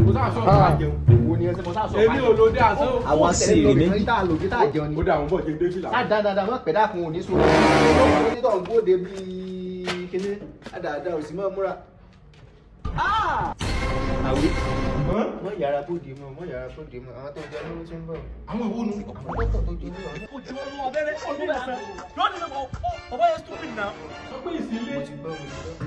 mo sáà sọ ọ̀gá jẹun. wo ni ẹ ṣe mo sá sọ èmi ò lóde àṣọ. àwọn sì rí méjì. méjì tá a lò kí tá a jẹun ni. ó dà àwọn bọ̀ jẹun dé fìlà. ká dáadáa má pẹ́ dákun òní sórí. onítọ̀ ń bóde bíi kíní dáadáa òsì máa múra. àwí. mọ yàrá bóde mọ mọ yàrá bóde mọ àwọn tó jẹ lówó tí ń bọ̀. àwọn ìwọ nu. àwọn dọ́kítọ̀ tó jẹ lówó. ojú ọlọ́run abẹ́rẹ́ ọdún mẹ́sàn-án yóò ní lọ́wọ́ ọba yẹn stupid náà. sọ pé ìsílé. mo ti gbọ́ mo ti gbọ́.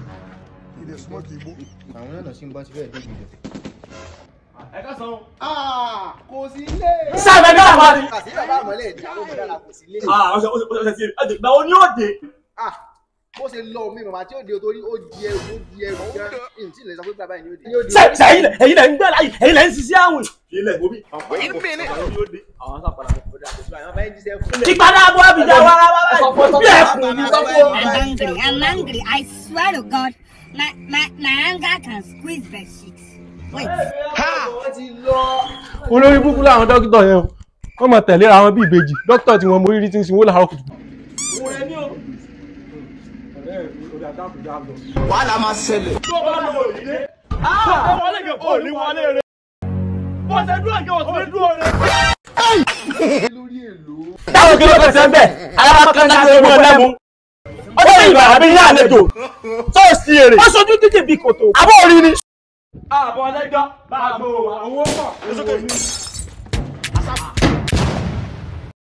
àwọn náà sì ń bọ́ síbẹ̀ débi rẹ̀. ẹ ká san. kò sí ilé. sábẹ́ náà wà ní. kàsí bàbá àmọ́lẹ̀ ìdí àwọn ọmọdé kò sí ilé. ọ̀sẹ̀ ọ̀sẹ̀ ọ̀sẹ̀ sí ẹ̀ gbà ó ní òde. Ah, bó ṣe lọ mi màmá tí ó di o torí ó di ẹrù ó di ẹrù gan n tí lè sọ pé bàbá yìí ni ó di. sẹ́yìn ẹ̀yin lẹ̀ ń gbẹ́ láyé ẹ̀yin lẹ̀ ń ṣiṣẹ́ àwìn. ilẹ̀ gomi. wait a minute. àwọn sábà ìpadà bọ́ àbíjà wá wá wá bí ẹkùn ní sọ́kò. I'm angry. I'm angry. I swear to God, my my my anger can squeeze the sheets. Wait. wọ́n ti lọ. olórí búkú làwọn dókítà yẹn o wọ́n máa tẹ̀lé ara wọn bí ìbejì dókítà tí wọ́n mọ orí tí ń sinwó làárọ̀ kùtù. òun rẹ ní o. ọ̀rẹ́ mi ò dà dáàbò dáàbò. wàhálà máa ṣẹlẹ̀. tó bá lọ òrìlé. ó wọlé kẹ ó ní wọlé rẹ. bó ṣe dúró kí o sì ní dúró rẹ. lórí èlò. táwọn kí ló fẹsẹ̀ ń bẹ̀ alára kan náà ló mú ẹ lẹ́mu. ó dé ìgbà àbí ní àlejò tó sì èrè. ó sojú títì bí kòtò. àbọ̀ orí ni. àbọ̀ ọlẹ́jọ́ bá a gbọ́ owó pọ̀.